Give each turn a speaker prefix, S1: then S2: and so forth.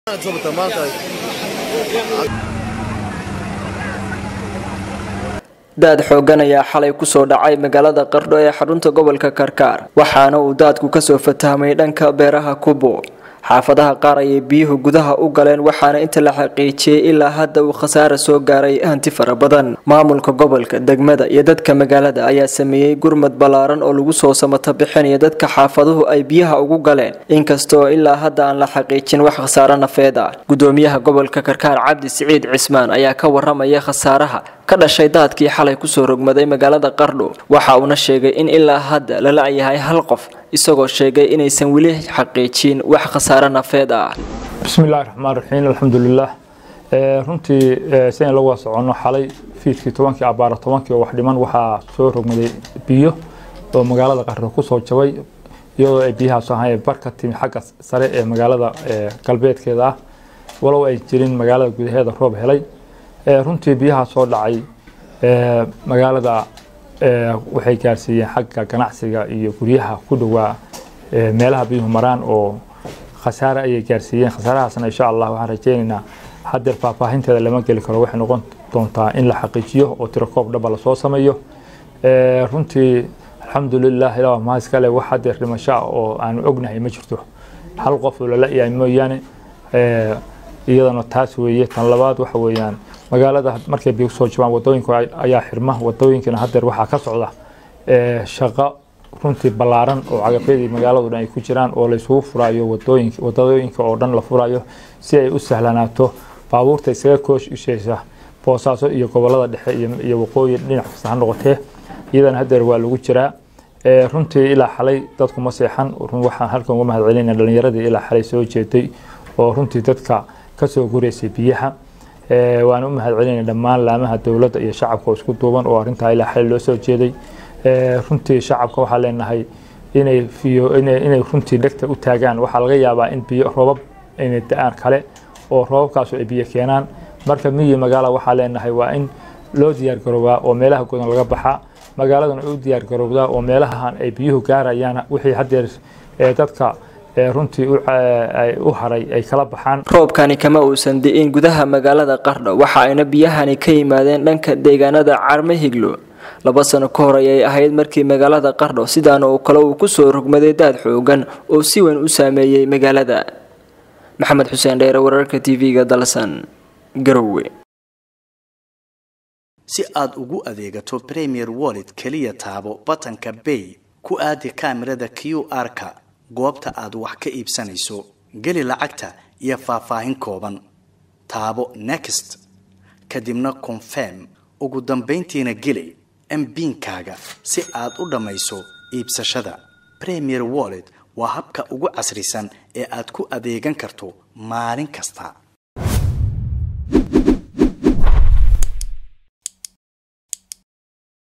S1: daad xoogan ayaa xalay kusoo dhacay magaalada qardho ee xarunta gobolka karkaar waxaana uu daadku kasoo fatahmay dhanka beeraha kubo xaafadaha qaar ayay biyuhu gudaha u galeen waxaana inta la xaqiijiyey ilaa hadda uu khasaara soo gaaray hanti fara badan maamulka gobolka degmada iyo dadka magaalada ayaa sameeyey gurmad ballaaran oo lagu soo samato bixinaya dadka xaafaduhu ay biyaha ugu galeen inkastoo ilaa hadda aan la xaqiijin wax khasaaro nafeed ah gudoomiyaha gobolka karkaar cabdi siciid cismaan ayaa ka waramaya khasaaraha ka dhashay daadkii xalay kusoo rogmaday magaalada qardho waxa uuna sheegay in ilaa hadda lala yahay hal qof isagoo sheegay inaysan weli xaqiijin wax khasaaro nafeed ah
S2: bismillahi raxmaan raxiim alxamdulilah runtii sidayn la wada soconno xalay fiidkii tobankii abaara tobankii oo wax dhiman waxaa soo rogmaday biyo oo magaalada qardho kusoo jabay iyadoo ay biyahaas ahaayeen bar ka timi xagga sare ee magaalada galbeedkeeda ah walow ay jirin magaalada gudaheeda roob helay runtii biyaha soo dhacay magaalada waxay gaarsiiyeen xagga ganacsiga iyo guryaha ku dhowaa meelaha biyuhu maraan oo khasaare ayay gaarsiiyeen khasaarahaasna insha allah waxaan rajeynaynaa hadeer faahfaahinteeda lama geli karo waxay noqon doontaa in la xaqiijiyo oo tirakoob dhaba lasoo sameeyo runtii alxamdulilah ilaa mahadskale wax hadeer dhimasho ah oo aanu ognahay ma jirto hal qof oo lala yahay mooyaane iyadana taas weeye tan labaad waxa weeyaan magaalada markay biyo soo jabaan wadooyinka ayaa xirma wadooyinkana hadeer waxaa ka socda shaqo runtii ballaaran oo cagafyadii magaaladu dhan ay ku jiraan oo laysugu furaayo wadooyinka oo dhan la furayo si ay u sahlanaato baabuurta isaga koosheysa boosaaso iyo gobolada dhexe iyo waqooyi dhinac kasta ha noqotee iyadana hadeer waa lagu jiraa runtii ilaa xalay dadku ma seexan waxaan halkan uga mahad celinaya dhalinyaradii ilaa xalay soo jeeday oo runtii dadka kasoo gureysay biyaha waan u mahad celinaya dhammaan laamaha dowladda iyo shacabka oo isku duuban oo arrintaa ilaa xalay loo soo jeeday runtii shacabka waxaa leenahay inay inay runtii dhegta u taagaan waxaa laga yaabaa in biyo roobab inay da-aan kale oo roobabkaasu ay biyo keenaan marka miyi magaala waxaa leenahay waa in loo diyaargaroobaa oo meelaha godan laga baxaa magaaladuna u diyaargarowdaa oo meelahan ay biyuhu gaarayaan wixii hadeer dadka runtii u haray ay kala baxaan
S1: roobkani kama uusan di'in gudaha magaalada qardho waxa ayna biyahani ka yimaadeen dhanka deegaanada carme higlo laba sano ka hor ayay ahayd markii magaalada qardho sidaana oo kale uu kusoo rogmaday daad xoogan oo si weyn u saameeyey magaalada maxamed xuseen dheere wararka tv-ga dalsan garowe
S3: si aad ugu adeegato premier wallet keliya taabo batanka bay ku aadi kaamirada q r-ka goobta aad wax ka iibsanayso geli lacagta iyo faahfaahin kooban taabo next kadibna confirm ugu dambayntiina geli mbiinkaaga si aad u dhammayso iibsashada premier wallet waa habka ugu casrisan ee aad ku adeegan karto maalin kasta